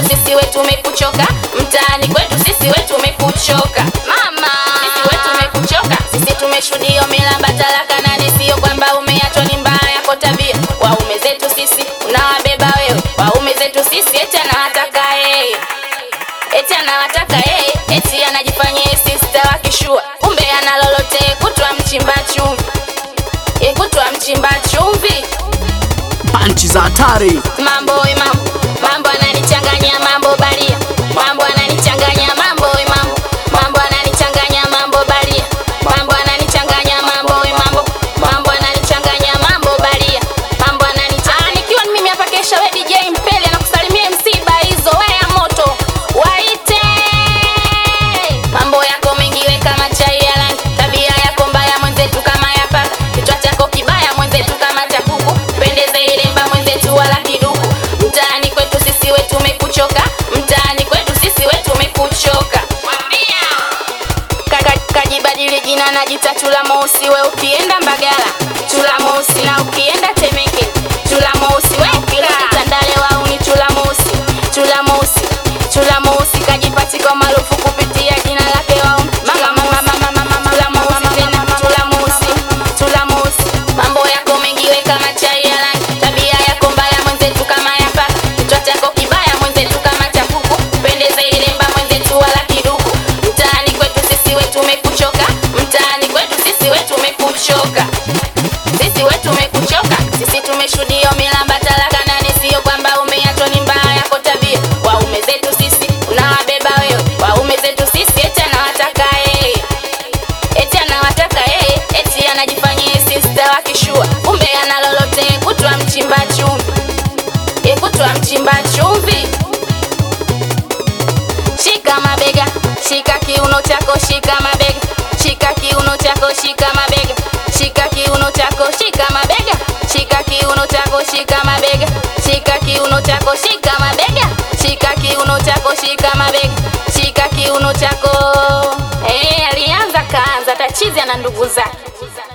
sisi we tumekuchoka, mtaani kwetu sisi we tumekuchoka. Mama, sisi we tumekuchoka, sisi tumeshuhudia milamba talaka nane, sio kwamba umeachwa ni mbaya yako tabia. Waume zetu sisi unawabeba wewe, waume zetu sisi eti anawataka yeye eti anawataka yeye, eti anajifanyia sister wa kishua, kumbe ana lolote kutwa mchimba chumvi, ye kutwa mchimba chumvi. Panchi za hatari. Mambo we mambo, mambo ananichanganya mambo balia, mambo ananichanganya mambo we mambo, mambo ananichanganya mambo balia, mambo ananichanganya mambo we mambo, mambo ananichanganya mambo balia, mambo ananichanganya. Nikiwa ni mimi hapa kesha, we DJ Mpele anakusalimia msiba hizo we ya moto waite. Mambo yako mengi we kama chai ya rangi, tabia yako mbaya mwenzetu kama ya paka, kichwa chako kibaya mwenzetu kama cha kuku, pendeze ilemba mwenzetu wala kiduku. Mtaani kwetu sisi we tumekuchoka, mtaani kwetu sisi we tumekuchoka. Kaka kajibadili jina najita Chula Mosi, we ukienda Mbagala Chula Mosi, na ukienda Temeke Chula Mosi, we ukirudi Tandale wau ni Chula Mosi, Chula Mosi, Chula Mosi kajipatika maarufu kupitia jina lake wau mama mama mama mama Chula Mosi tena Chula Mosi, Chula Mosi, mambo yako mengi we kama chai ya rangi, tabia yako mbaya mwenzetu kama ya paka, kichwa chako kibaya mwenzetu kama cha kuku, pendeze ilemba mwenzetu wala kiduku. Mtaani kwetu sisi we tumekuchoka, mtaani kwetu sisi we tumekuchoka, sisi we tumekuchoka, sisi tumeshuhudia milamba talaka nane, sio kwamba umeachwa ni mbaya yako tabia. Waume zetu sisi unawabeba wewe, waume zetu sisi eti anawataka yeye eti anawataka yeye, eti anajifanyia sister wa kishua, kumbe ana lolote kutwa mchimba chumvi, ye kutwa mchimba chumvi. Shika mabega, shika kiuno chako, shika mabega, shika kiuno chako, shika mabega, shika kiuno chako, shika mabega, shika kiuno chako, shika mabega, shika kiuno chako, shika mabega, shika kiuno chako, shika mabega, shika kiuno chako. Eh, alianza kaanza tachizi na ndugu zake.